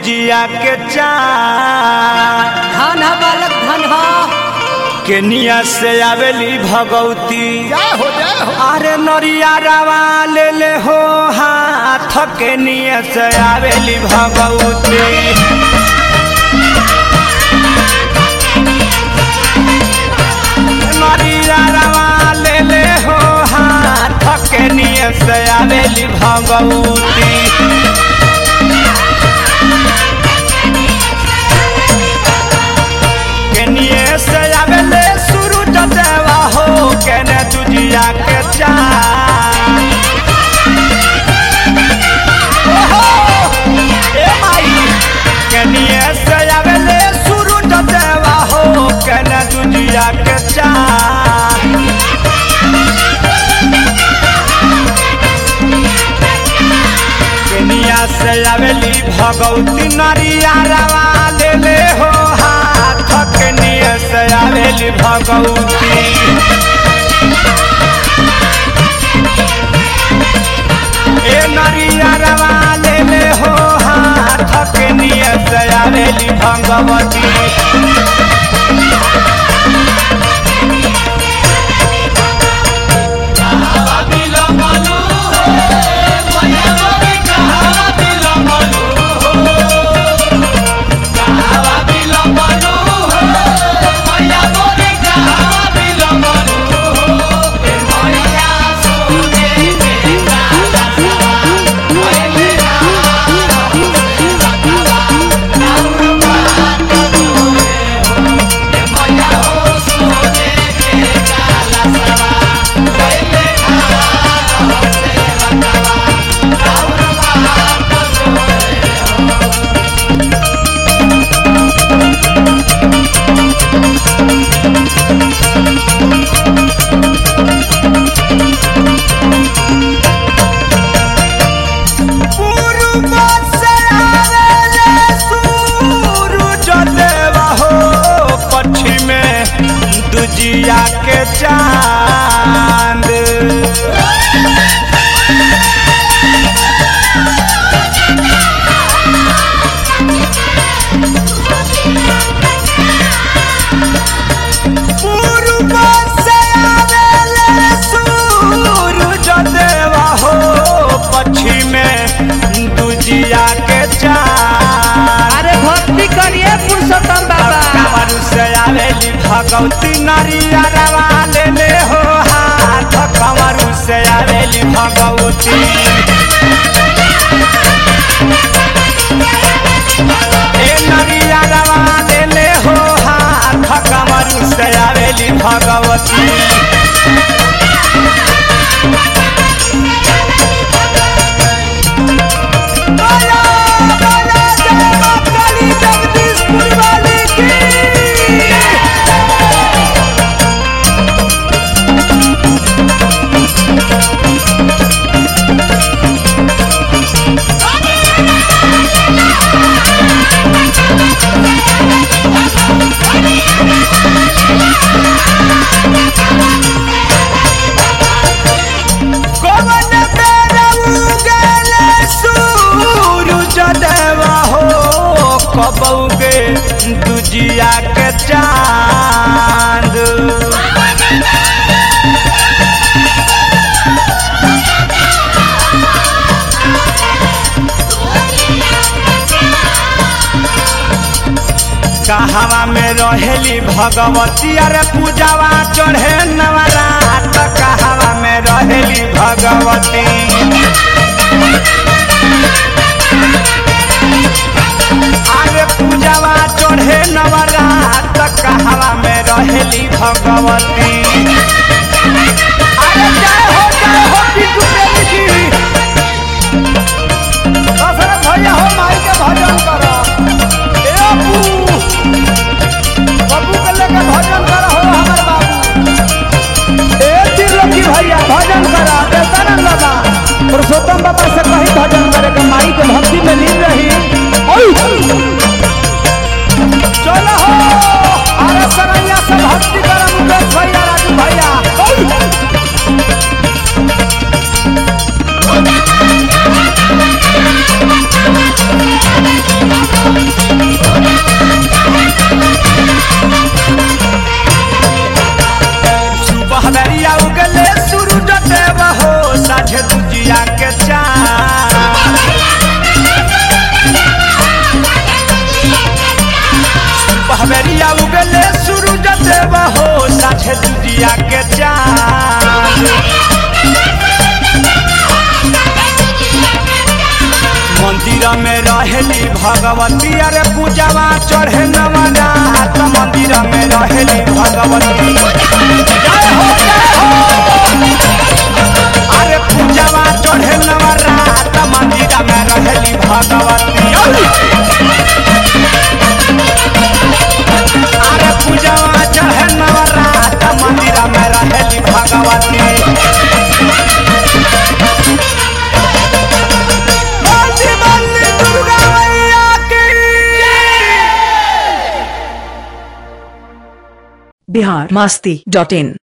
दुजिया के चार धन ह बालक धन ह केनिया से आवेली भगवती जय हो जय हो अरे नरिया रवा ले ले हो हाथ केनिया से आवेली भगवती नरिया रवा ले ले हो हाथ केनिया से आवेली भगवती केनिए से आवेले सूरज देवा हो केने दुजिया के चार ओहो ए माई केनिए से आवेले सूरज देवा हो केने दुजिया के चार केनिया से आवेली भगवती नरिया रवा ले ले हो हाथ केनिया से आवेली भगवती ए नरिया रवा ले ले हो हाथ केनिया से आवेली भगवती पूर्व से आवेले सूरज देवा हो पश्चिम में दुजिया के चांद पूर्व से आवेले सूरज देवा हो पश्चिम में दुजिया के चांद अरे भक्ति करिए पुरुषोत्तम बाबा कमरू से आवेली भगवती नरिया रवा ले ले हो हाथ कमरू से आवेली भगवती ए नरिया रवा ले ले हो हाथ कमरू से आवेली भगवती बोलो, बोलो, जय मां काली जगदीशपुर वाली की। कवन बेर उगले सूरज देवा हो कबौगे दुजिया के चांद कहवा में रहेली भगवती अरे पूजावा चढ़े नवरात कहवा में रहेली भगवती अरे पूजावा चढ़े नवरात कहवा में रहेली भगवती अरे जय हो जय हो बिट्टू प्रेमी जी दशरथ भैया हो माई के भजन करो ए अप्पू बब्बू के लेके भजन करो हो हमर बाबू ए त्रिलोकी भैया भजन करा देवतानंद बाबा पुरुषोत्तम बाबा से कही भजन करे के माई के भक्ति में लीन रही ओई! चलो हो अरे सरैया से भक्ति करम मुकेश भैया राजू भैया ओई! Thank जहिया उगले सूरज देव हो साझे दुनिया के चांद मंदिर में रहेली भगवती अरे पूजावा चढ़े नवरात मंदिर में रहेली भगवती जय हो जय हो अरे पूजावा चढ़े नवरात मंदिर में रहेली भगवती अरे पूजावा चढ़े नवरात मंदिर में रहेली भगवती बंदी बंदी दुर्गा मैया की बिहार मास्ती डॉट इन